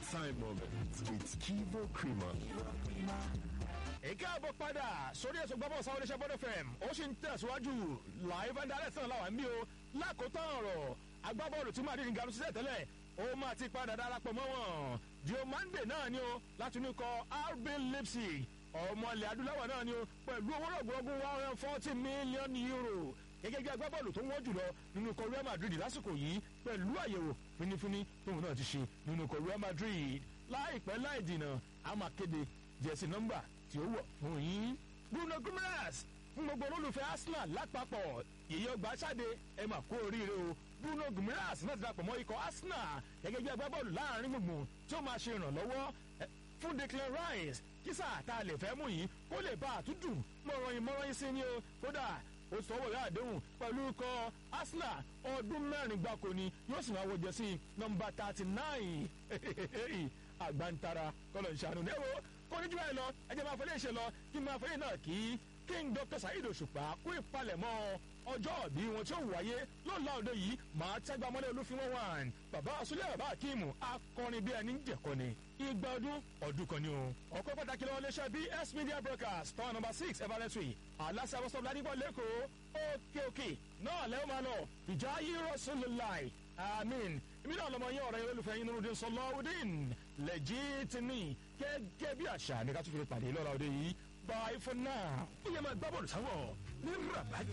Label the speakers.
Speaker 1: exciting moments with Kivo Creamer.
Speaker 2: èké àbọ̀ padà sórí ẹ̀sùn gbọ́bọ̀ sáwọn oníṣẹ́ bọ́dọ̀ fm ó sì ń tẹ̀síwájú live and direct náà làwọn bí o lákòótán ọ̀rọ̀ agbábọ́ọ̀lù tí madrid ń garun sílẹ̀ tẹ́lẹ̀ ó máa ti padà darapọ̀ mọ́ wọn diomande náà ni o láti inú ikọ̀ rb leipzig ọmọ ilẹ̀ adúláwọ̀ náà ni o pẹ̀lú owó rọ̀gbọ̀rọ̀gùn one hundred and forty million euro gẹ́gẹ́ bí agbábọ́ọ̀lù tó wọ́n jùlọ nínú ikọ̀ real madrid lásìkò yìí pẹ̀lú àyẹ̀wò finifini tóun náà ti ṣe nínú ikọ̀ real madrid láìpẹ́ láì dìnà a máa kéde jẹ̀sí nọ́mbà tí ó wọ̀ fún yín. bruno guimaraes fún gbogbo olólùfẹ́ arsenal lápapọ̀ yèyí ọgbà ṣáde ẹ mà kú oríire o bruno guimaraes náà ti dapò mọ́ ikọ̀ arsenal gẹ́gẹ́ bí agbábọ́ọ̀lù láàrin gbùngbùn tí ó máa ṣe ìrànlọ́wọ́ fún declan rice kísà tá a lè fẹ́ mú yìí kó lè bá àtúndùn mọ̀rọ̀yìn mọ̀rọ̀yìn sí ni o kódà ó sọ wọ̀nyí àdéhùn pẹ̀lú ikọ̀ arsenal ọdún mẹ́rin gbáko ni yóò sì máa wọ jẹ́sí nọmba thirty nine àgbàntara kọlọ̀ ìṣàánú ní ẹ̀wọ̀ kọ́níjú ẹ̀ lọ ẹ̀jẹ̀ máa fẹ́lẹ́ ṣe lọ kí n máa fẹ́lẹ́ náà kí king dr saheed òṣùpá kú ìpalẹ̀mọ́ ọjọ́ òbí wọn tí ó wáyé lọ́la òde yìí máa tẹ́gbà mọ́lẹ̀ olúfimọ́ one bàbá àsúlẹ̀ bàbá akíìmù akọrin bí ẹni ń jẹ̀kọ́ni igba ọdún ọdún kan ni o. ọ̀pọ̀ pàtàkì lọ́wọ́ léṣẹ́ bs media broadcast tower number six everett street aláṣẹ abọ́sọ̀ ládìgbò lẹ́kọ̀ọ́ òkè òkè náà lẹ́wọ̀n máa lọ ìjà yìí rọ́ṣùlùláì amin ibi náà lọmọ yín ọ̀rẹ́ yín olólùfẹ́ yín nurudin sọlọ́ọ̀dín lẹ́jìtìmí gẹ́gẹ́ bí àṣà ní ká tún fi pàdé lọ́la òde yìí bye for now. ó yẹ máa gbá bọ́ọ̀lù sáwọ̀ ní rabat